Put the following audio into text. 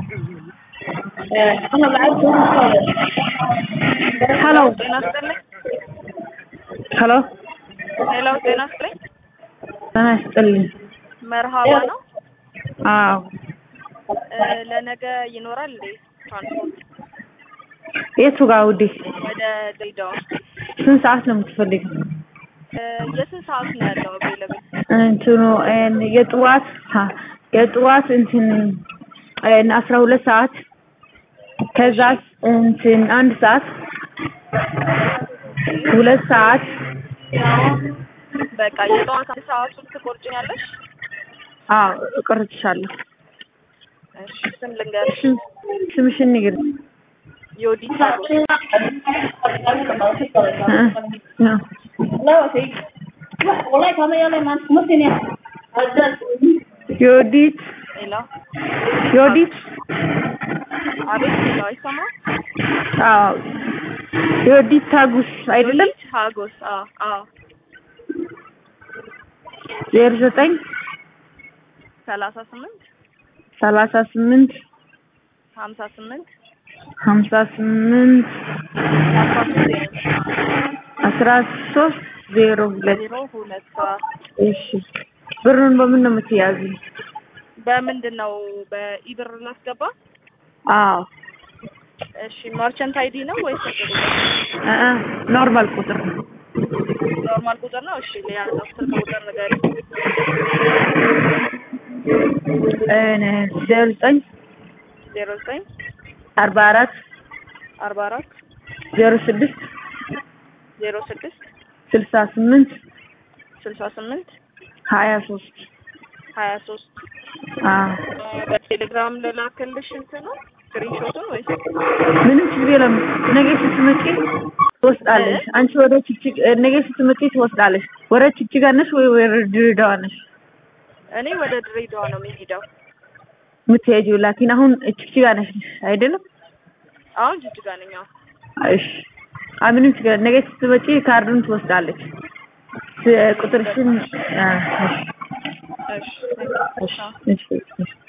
ሄሎ ጤና ይስጥልኝ። ሄሎ ሄሎ ጤና ይስጥልኝ። ጤና ይስጥልኝ። መርሃባ ነው። አዎ እ ለነገ ይኖራል እንዴ ትራንስፖርት የቱ ጋር ውዴ? ወደ ድሬዳዋ? ስንት ሰዓት ነው የምትፈልጊው? እ የስንት ሰዓት ነው ያለው አቬለብል? እንትኑ እን የጠዋት ሀ የጠዋት እንትን እን አስራ ሁለት ሰዓት ከዛ እንትን አንድ ሰዓት ሁለት ሰዓት በቃ የጠዋት አንድ ሰዓቱን ትቆርጭኛለሽ? አዎ እቆርጥሻለሁ። እሺ ስም ልንገርሽ። ስም ስምሽን ንገሪኝ። ዮዲት ታጎስ። እ ነው ዮዲት ሄሎ ዮዲት አቤት ሄሎ አይሰማም? አዎ ዮዲት ታጉስ አይደለም? ዮዲት ሀጎስ አዎ አዎ ዜሮ ዘጠኝ ሰላሳ ስምንት ሰላሳ ስምንት ሀምሳ ስምንት ሀምሳ ስምንት አስራ ሶስት ዜሮ አስራ ሶስት ዜሮ ሁለት ዜሮ ሁለት ሰዓት እሺ ብሩን በምን ነው የምትያዙ? በምንድን ነው በኢብር ላስገባ? አዎ እሺ ማርቸንት አይዲ ነው ወይስ እ እ ኖርማል ቁጥር ነው። ኖርማል ቁጥር ነው? እሺ ሊያዘው ስልክ ቁጥር ንገሪኝ። እኔ ዜሮ ዘጠኝ ዜሮ ዘጠኝ አርባ አራት አርባ አራት ዜሮ ስድስት ዜሮ ስድስት ስልሳ ስምንት ስልሳ ስምንት ሀያ ሶስት ሀያ ሶስት አዎ በቴሌግራም ልላክልሽ እንትን ነው ስክሪንሾቱን ወይስ ምንም ችግር የለም። ነገ ስትመጪ ትወስዳለሽ። አንቺ ወደ ችግር ነገ ስትመጪ ትወስዳለሽ። ወደ ችግር ነሽ ወይ ወደ ድሬዳዋ ነሽ እኔ ወደ ድሬዳዋ ነው የሚሄደው። የምትሄጂው? ላኪን አሁን ችግር ነሽ አይደለም? አሁን ጅጅጋ ነኝ። አዎ እሺ አይ ምንም ችግር ነገ ስትመጪ ካርዱን ትወስዳለች። ስ- ቁጥርሽን አ፣ እሺ እሺ እሺ እሺ